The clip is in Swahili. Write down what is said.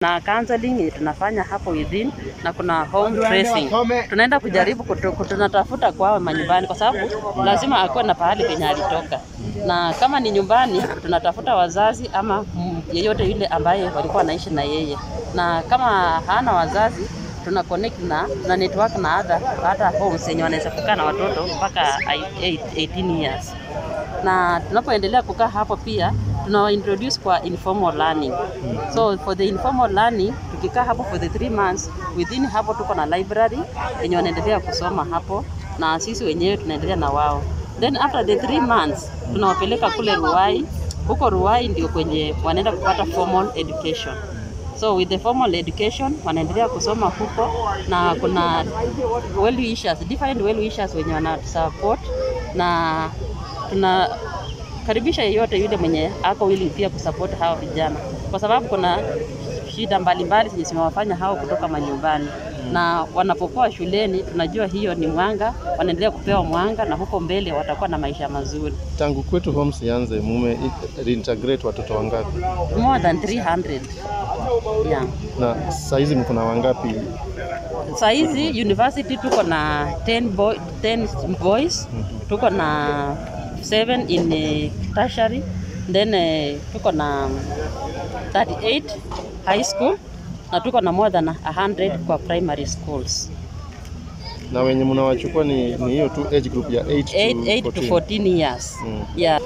na counseling tunafanya hapo within na kuna home tracing. Tunaenda kujaribu kutu, kutu- tunatafuta kwao manyumbani, kwa sababu lazima akuwe na pahali penye alitoka, na kama ni nyumbani tunatafuta wazazi ama mm, yeyote yule ambaye walikuwa wanaishi na yeye, na kama hana wazazi tuna connect na, na network na other, hata homes yenye wanaweza kukaa na watoto mpaka 18 years na tunapoendelea kukaa hapo pia tunawa introduce kwa informal learning. So for the informal learning tukikaa hapo for the three months, within hapo tuko na library yenye wanaendelea kusoma hapo na sisi wenyewe tunaendelea na wao. Then after the three months tunawapeleka kule Ruai. Huko Ruai ndio kwenye wanaenda kupata formal education. So with the formal education wanaendelea kusoma huko na kuna well wishers, different well wishers wenye wanatusupport na tunakaribisha yeyote yule mwenye ako willing pia kusupport hao vijana, kwa sababu kuna shida mbalimbali zenye zimewafanya hao kutoka manyumbani na wanapokuwa shuleni, tunajua hiyo ni mwanga, wanaendelea kupewa mwanga na huko mbele watakuwa na maisha mazuri. Tangu kwetu homes ianze, mume reintegrate watoto wangapi? More than 300 yeah. Na saa hizi mko na wangapi? Saa hizi university tuko na 10 boy, 10 boys, tuko na 7 in eh, tertiary, then eh, tuko na 38 high school na tuko na more than 100 kwa primary schools. Na wenye mnawachukua ni ni hiyo tu age group ya 8 8, 8 to to 14. 14 years. Mm. Yeah.